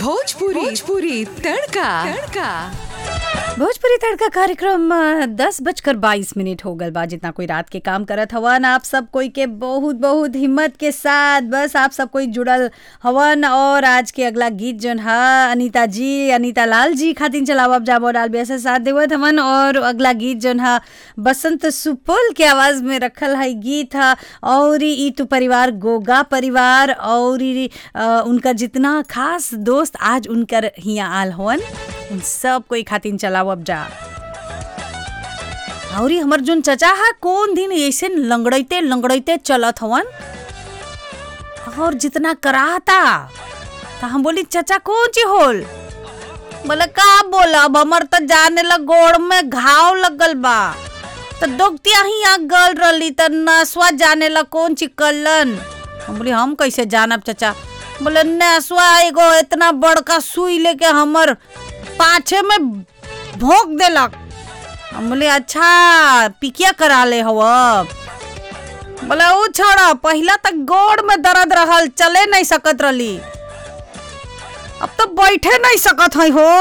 भोजपुरी भोजपुरी तड़का तड़का भोजपुरी तड़का कार्यक्रम अ, दस बजकर बाईस मिनट हो गल बा जितना कोई रात के काम करत हवन आप सब कोई के बहुत बहुत हिम्मत के साथ बस आप सब कोई जुड़ल हवन और आज के अगला गीत जौन ह अनीता जी अनीता लाल जी खातिन चलावब जाबो डाल बिया से साथ देवत हवन और अगला गीत जौन ह बसंत सुपल के आवाज में रखल है गीत ह और ई तू परिवार गोगा परिवार और ई, अ, उनकर जितना खास दोस्त आज उनकर हिया आल हवन उन सब कोई खातिन चलावब जा और हमर जोन चचा हा कौन दिन ऐसे लंगड़ैते लंगड़ैते चलत हवन और जितना कराता तो हम बोली चचा कौन ची होल बोले का बोलब हमर तो जाने ला गोड़ में घाव लगल बा तो डॉक्टिया ही आ गल रही तो नसवा जाने ला कौन ची कलन हम बोली हम कैसे जानब चचा बोले नसवा एगो इतना बड़का सुई लेके हमर पाछे में भोंक देलक हम बोले अच्छा पिकिया करा ले हव बोले ऊ छोड़ा पहिला तक गोड़ में दर्द रहल चले नहीं सकत रहली अब तो बैठे नहीं सकत है हो